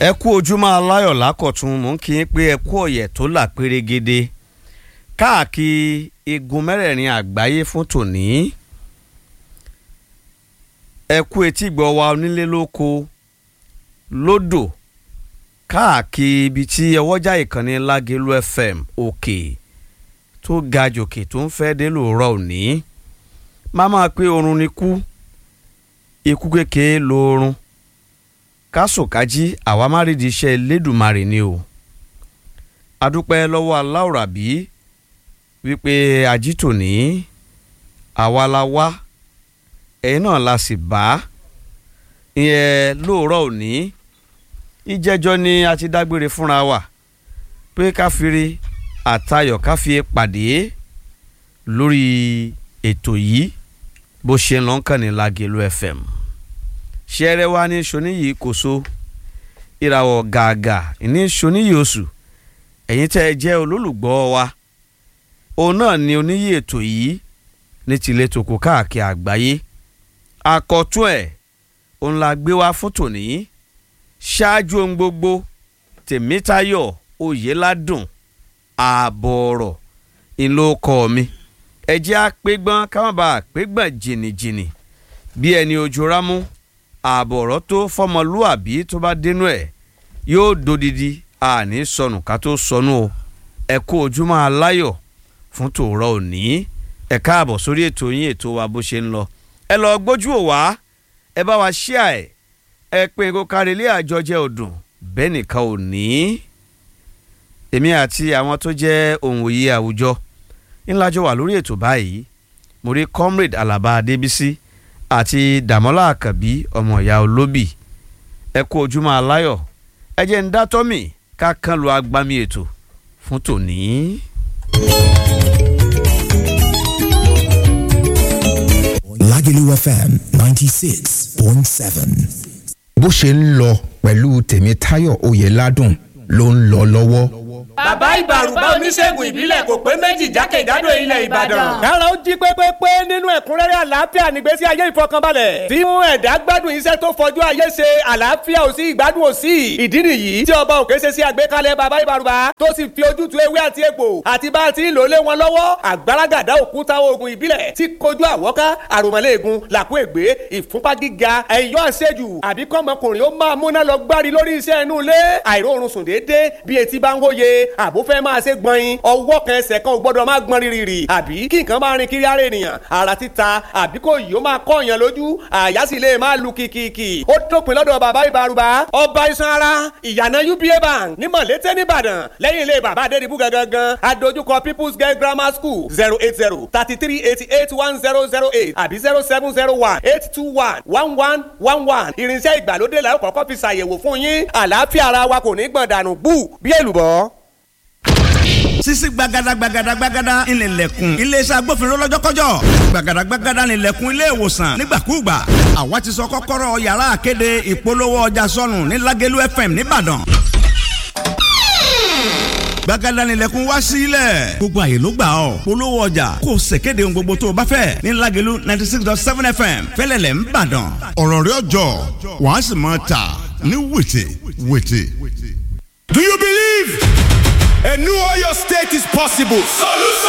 ẹ kú ojúmọ́ aláyọ̀ lákọ̀tún mò ń kí yín pé ẹ kú ọ̀yẹ̀ tó là pérégede káàkiri igun mẹ́rẹ̀ẹ̀rin àgbáyé fún tòní ẹ kú etí gbọ́ wa onílé lóko lódò káàkiri ibi tí ọwọ́jà ìkànnì lágẹ̀lú fm òkè tó ga jòkè tó ń fẹ́ dé lóòrọ̀ òní má máa pé oorun ni kú ikú kékeré lóorun kásòkájí àwa má rídìí iṣẹ́ Elédùmarè ni o adúpẹ́ lọ́wọ́ aláwòrábí wípé ajítòní àwa la wá ẹ̀yin náà la sì bá ìyẹn lóòrọ̀ òní ìjẹ́jọ́ ni a ti dágbére fúnra wa pé ká firi àtayọ̀ ká fi pàdé lórí ètò yìí bó ṣe ń lọ́nkàn ní Lágẹ̀lú FM ṣẹ́rẹ́ wa ní soníyìí kò so ìràwọ̀ gàgà ní soníyìí oṣù ẹ̀yin tẹ́ ẹ jẹ́ olólùgbọ́ wa òun náà ni oníyìí ètò yìí ní tilẹ̀ tòkó káàkiri àgbáyé àkọ́tún ẹ̀ òun la gbé wá fún tòní ṣáájú ohun gbogbo tèmítayọ̀ oyèládùn ààbọ̀ ọ̀rọ̀ ìlókọ̀ mi ẹ jẹ́ àpégbọ́n káwọn bá àpégbọ́n jìnnìjìnnì bí ẹni ojú rámú ààbọ̀ ọ̀rọ̀ tó fọmọlúàbí tó bá dénú ẹ̀ yóò dodidi àní sọnù ká tó sọnù o ẹ kú ojúmọ́ aláyọ̀ fún tòórọ́ òní ẹ káàbọ̀ sórí ètò yín ètò wa bó ṣe ń lọ ẹ lọ gbójú ò wá ẹ bá wa ṣíà ẹ ẹ pé kó kárí ilé àjọjẹ ọdún bẹ́ẹ̀ nìkan ò ní. èmi àti àwọn tó jẹ́ òǹwòye àwùjọ ńlájọ wà lórí ètò báyìí mo rí comrade alaba adébísí àti dàmọ́lá àkàbí ọmọ ìyá olóbì ẹ kú ojúmọ́ aláyọ̀ ẹ jẹ́ ń dátọ́ mi ká kán lu agbami ètò fún tòní. Lagelu FM ninety six point seven. bó ṣe ń lọ pẹ̀lú tèmítáyọ̀ oyèládùn ló ń lọ lọ́wọ́. bàbá ìbàrùbá oníṣègùn ìbílẹ̀ kò pé méjì jákèjádò ilẹ̀ ìbàdàn. kára ó jí pépépé nínú ẹ̀kúnrẹ́rẹ́ àlàáfíà nígbésí ayé ìfọkànbalẹ̀. tí mú ẹ̀dá gbádùn iṣẹ́ tó fọjú ayé ṣe àlàáfíà ò sí ìgbádùn ò sí. ìdí nìyí tí ọba òkè ṣe sí àgbékalẹ̀ bàbá ìbàrùbá tó sì fi ojútùú ewé àti egbò àti bá a ti ń lò lé wọn lọ́wọ́ àgbàràgàdá òkúta oògùn ìbílẹ̀ tí kojú àwọ́ká àròmọ́lẹ́ẹ̀gùn làkú ègbé ìfúnpá gíga ẹ̀yọ́ àṣejù àbí kọ́mọkùnrin ó máa múná lọ gbárí lórí iṣẹ́ inú ilé àìróorun sùn déédéé bí etí bá ń wóye àbó fẹ́ máa ṣe gbọ̀nyin ọwọ́ kan ẹsẹ̀ kan ò gbọ́dọ̀ máa gbọ́n rírì àbí kí nǹkan máa rin kiri ara ènìyàn ara títa àbí kò yìí ó máa kọ́ èèyàn lójú àyà sì lè máa lu kìkìkì ó dópin lọ́dọ̀ bàbá ìbárúbá ọba iṣan ara ìyànà uba bank ní mọ̀lété nìbàdàn lẹ́yìn ilé bàbá adédìbú gangan adójúkọ people's girl grammar school zero eight zero thirty three eighty eight one zero zero eight àbí zero seven zero one eight two one one one one one irinṣẹ́ ìgbàlódé la ó kọ́kọ́ fi ṣàyẹ̀wò fún yín àlàáfíà ara wa kò ní gbọ̀n dànù bú bí èlùbọ́ sisi gbagada gbagada gbagada ìnìlẹ̀kùn iléeṣẹ́ agbófinró lọ́jọ́kọ́jọ́ gbagada gbagada ìnìlẹ̀kùn ilé ìwòsàn nígbàkúùgbà àwa ti sọ kọ́kọ́rọ́ yàrá àkéde ìpolówó ọjà sọnù ní Lágẹ̀lú FM nìbàdàn gbagada ìnìlẹ̀kùn wá sílẹ̀ gbogbo àyè ló gbà ọ́ polówó ọjà kò ṣèkéde ohun gbogbo tó o bá fẹ́ ní Lágẹ̀lú ninety six dot seven FM fẹ́lẹ́lẹ̀ ń bàdàn ọ̀rọ̀ rẹ̀ ọjọ́ wàá sì máa tà ní wètè wètè. Do you believe a new Oyo state is possible? Solution!